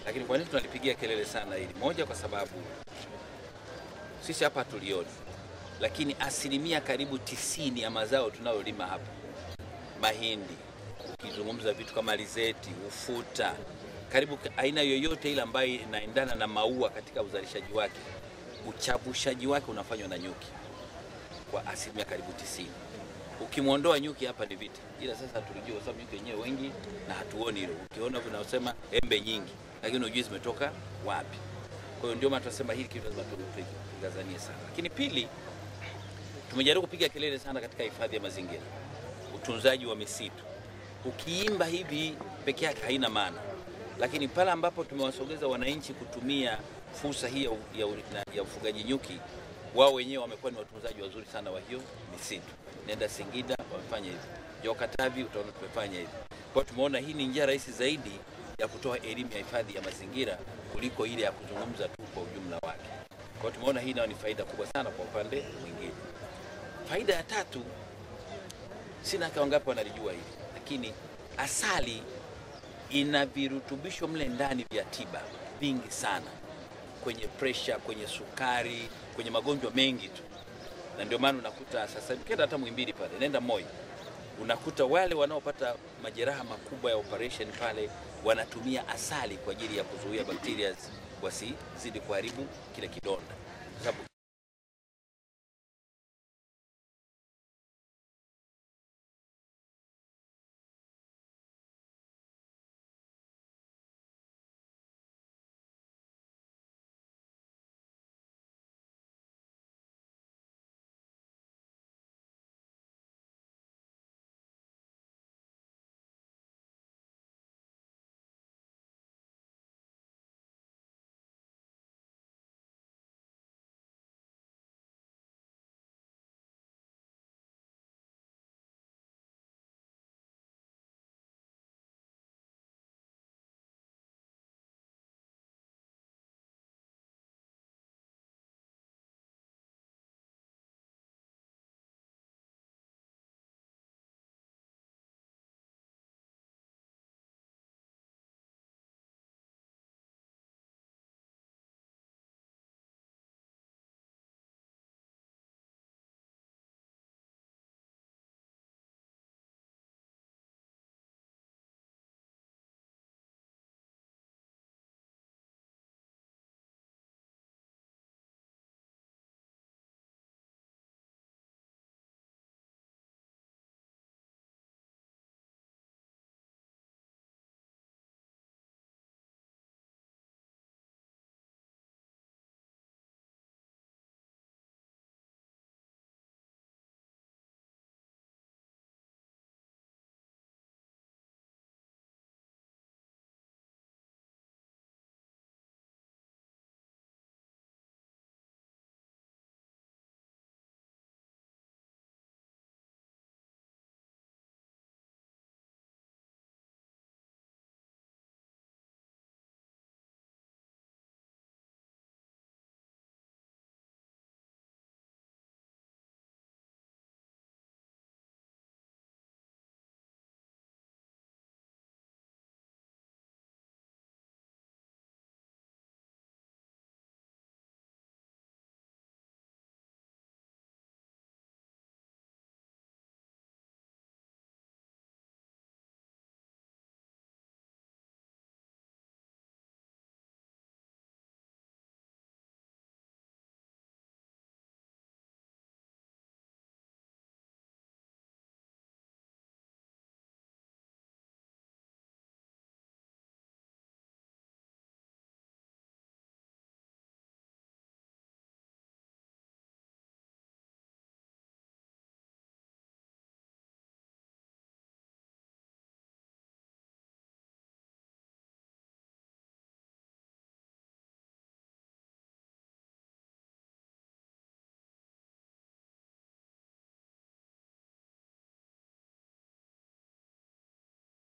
Lakini kwa nini tunalipigia kelele sana hili? Moja, kwa sababu sisi hapa hatulioni, lakini asilimia karibu tisini ya mazao tunayolima hapa, mahindi, ukizungumza vitu kama alizeti, ufuta, karibu aina yoyote ile ambayo inaendana na maua katika uzalishaji wake, uchavushaji wake unafanywa na nyuki kwa asilimia karibu tisini. Ukimwondoa nyuki hapa ni vita, ila sasa tulijua kwa sababu nyuki wenyewe wengi na hatuoni hilo. Ukiona vinasema embe nyingi, lakini hujui zimetoka wapi. Kwa hiyo ndio maana tunasema hili kitu lazima tukazanie sana. Lakini pili, tumejaribu kupiga kelele sana katika hifadhi ya mazingira, utunzaji wa misitu. Ukiimba hivi peke yake haina maana, lakini pale ambapo tumewasogeza wananchi kutumia fursa hii ya, ya, ya ufugaji nyuki, wao wenyewe wamekuwa ni watunzaji wazuri sana wa hiyo misitu. Nenda Singida wamefanya hivi, Jao Katavi utaona tumefanya hivi. Kwa hiyo tumeona hii ni njia rahisi zaidi ya kutoa elimu ya hifadhi ya mazingira kuliko ile ya kuzungumza tu kwa ujumla wake. Kwa hiyo tumeona hii nayo ni faida kubwa sana kwa upande mwingine. Faida ya tatu, sina haka wangapi wanalijua hili, lakini asali ina virutubisho mle ndani vya tiba vingi sana, kwenye presha, kwenye sukari, kwenye magonjwa mengi tu, na ndio maana unakuta sasa hivi kenda hata Muhimbili pale, nenda Moi, unakuta wale wanaopata majeraha makubwa ya operation pale wanatumia asali kwa ajili ya kuzuia bakteria wasizidi kuharibu kile kidonda, kwa sababu